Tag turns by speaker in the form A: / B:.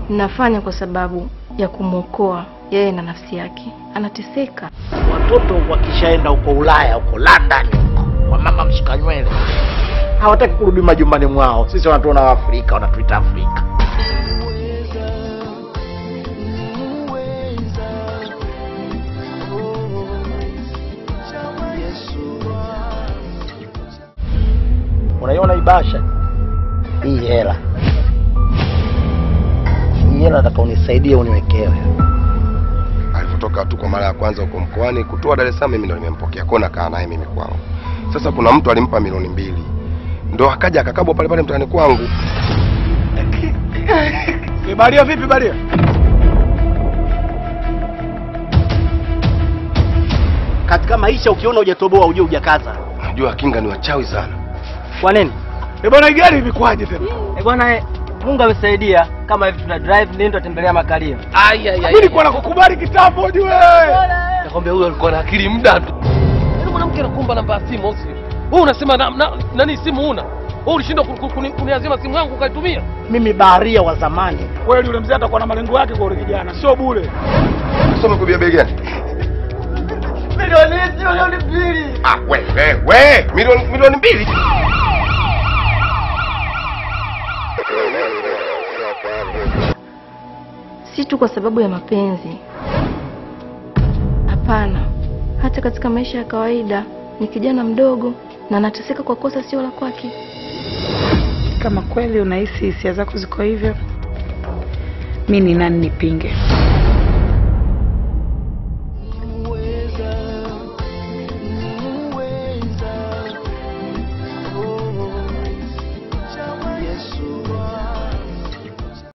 A: Ninafanya kwa sababu ya kumwokoa yeye na nafsi yake. Anateseka.
B: Watoto wakishaenda huko Ulaya, huko London, huko kwa mama mshika nywele, hawataki kurudi majumbani mwao. Sisi wanatuona Waafrika, wanatuita Afrika. Unaiona hii bahasha hii hela, hii hela nataka unisaidie uniwekewe.
C: Alipotoka tu kwa mara ya kwanza huko mkoani kutoa Dar es Salaam, mimi ndo nimempokea kwa nakaa naye mimi kwangu. Sasa kuna mtu alimpa milioni mbili, ndo akaja akakabwa pale pale mtaani kwangu.
D: Baria vipi Baria?
B: Katika maisha ukiona hujatoboa ujue hujakaza.
C: Najua kinga ni wachawi sana.
B: Kwa nini?
D: Eh bwana, hii gari imekwaje tena?
E: Eh bwana, eh, Mungu amesaidia kama hivi tuna drive ndio tutembelea makalio.
D: Ai ai ai. Mimi nilikuwa nakukubali kitambo ujue.
F: Nakwambia huyo alikuwa na akili muda tu. Yaani mwanamke anakuomba namba ya simu au sio? Wewe unasema na, na, nani simu una? Wewe ulishindwa ku- ku- kuni- kuniazima simu yangu ukaitumia?
B: Mimi baharia wa zamani.
D: Kweli yule mzee atakuwa na malengo yake kwa yule kijana, sio bure.
C: Sasa umekubia bei gani?
E: Milioni milioni mbili.
C: Ah, we we we, milioni milioni mbili.
A: Si tu kwa sababu ya mapenzi. Hapana, hata katika maisha ya kawaida ni kijana mdogo na anateseka kwa kosa sio la kwake.
G: Kama kweli unahisi hisia zako ziko hivyo, mi ni nani nipinge?